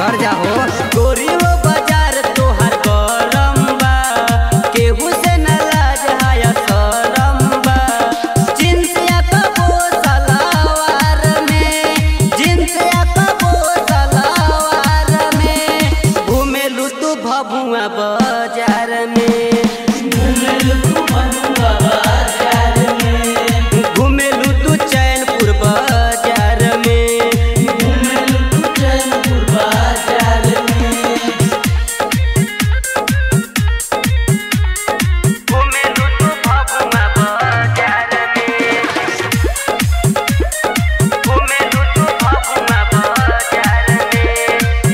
सुधर जाओ गोरी हो बाजार तोहार गरम बा केहू से न लाज हाया शरम बा जींस या कबो सलवार में जींस या कबो सलवार में घूमेलू तू भभुआ बाजार में घूमेलू तू चैनपुर बाजार में घूमेलू तू भभुआ बाजार में घूमेलू तू भभुआ बाजार में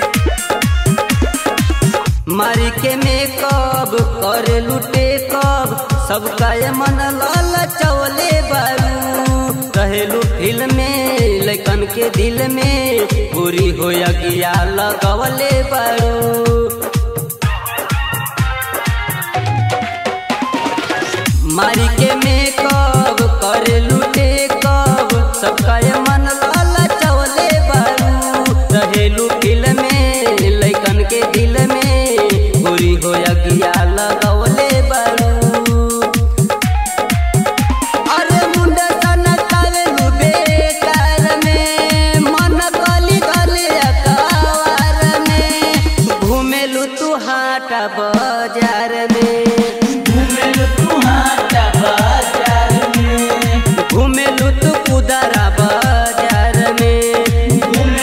मारी के मेकअप करे लुटे कब सबका ये मन लाल चौले बारू कहेलू फिल्म में लैकन के दिल में पूरी हो गया लगवले बारू मारी के मेकअप करे लुटे कब सबका ये मन लाल चौले बारू रहेलू फिल्म में लैकन के दिल में पूरी हो गया लगवले बारू अरे मुंडा सनकावेलू बेकार में मन गली गली अकवार में घूमेलू तू हाटा बाजार में घूमेलू तू कुदरा बाजार में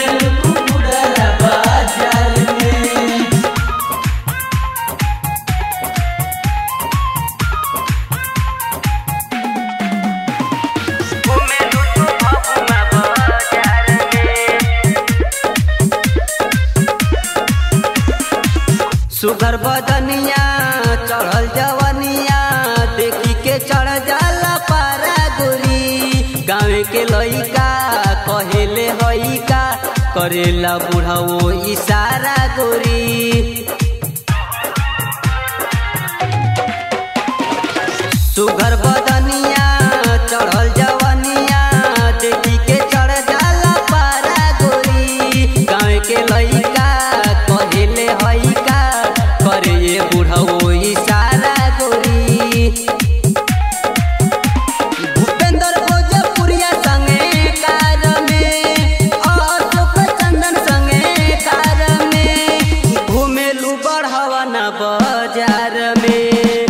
घूमेलू तू भभुआ बाजार में सुगर बदनिया चढ़ल जवनिया देखी के चढ़ जाला पारा गोरी गाँव के लइका कहेले हइका करेला बुढ़ाओ इशारा गोरी सुगर बदनिया चढ़ल जवनिया देखी के चढ़ जाला पारा गोरी गाँव के लइका कहेले हइका करे ये बुढ़ऊ इशारा गोरी भूपेंद्र भोजपुरिया संगे कार में अशोक चंदन संगे कार में घूमेलू बढ़ावा ना बाजार में